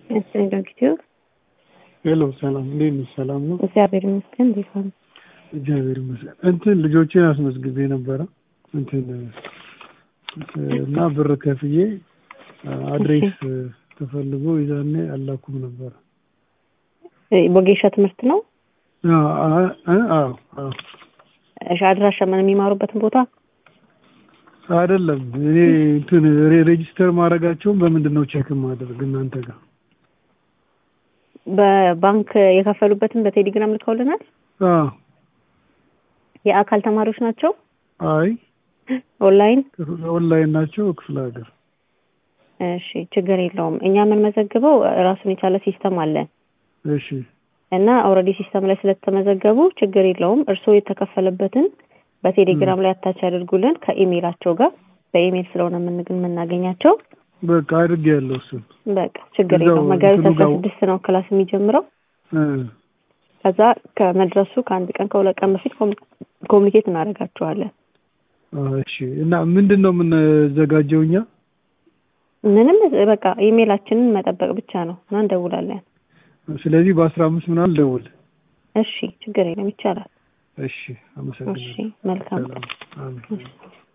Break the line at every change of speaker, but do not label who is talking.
እሺ ዶክተር
ሄሎ ሰላም፣ እንዴት ነሽ? ሰላም ነው?
እግዚአብሔር ይመስገን። እንዴት ዋሉ?
እግዚአብሔር ይመስገን። እንትን ልጆቼን አስመዝግቤ ነበረ እንትን እና ብር ከፍዬ አድሬስ ተፈልጎ ይዛኔ አላኩም ነበረ።
ቦጌሻ ትምህርት ነው።
አዎ አዎ።
እሺ አድራሻ ምን የሚማሩበትን ቦታ
አይደለም እኔ እንትን ሬጂስተር ማድረጋቸውን በምንድን ነው ቼክ ማድረግ እናንተ ጋር?
በባንክ የከፈሉበትን በቴሌግራም ልከውልናል።
አዎ
የአካል ተማሪዎች ናቸው።
አይ
ኦንላይን
ኦንላይን ናቸው ክፍለ ሀገር።
እሺ ችግር የለውም። እኛ የምንመዘግበው ራሱን የቻለ ሲስተም አለን
እሺ
እና ኦልሬዲ ሲስተም ላይ ስለተመዘገቡ ችግር የለውም። እርስዎ የተከፈለበትን በቴሌግራም ላይ አታች ያደርጉልን ከኢሜይላቸው ጋር በኢሜይል ስለሆነ የምን- የምናገኛቸው
በቃ አድርጌ ያለው እሱን
በቃ ችግር
እዛው
የለውም። መጋቢት
እንትኑ
አስራ
ጋር-
ስድስት ነው ክላስ የሚጀምረው።
እ
ከዛ ከመድረሱ ከአንድ ቀን ከሁለት ቀን በፊት ኮሚ- ኮሚኒኬት እናደርጋቸዋለን።
እሺ እና ምንድን ነው የምንዘጋጀው እኛ?
ምንም በቃ ኢሜይላችንን መጠበቅ ብቻ ነው እና እንደውላለን።
ስለዚህ በአስራ አምስት ምናምን ደውል።
እሺ ችግር የለም ይቻላል።
እሺ አመሰግናለሁ።
እሺ መልካም
ሰላም አሜን።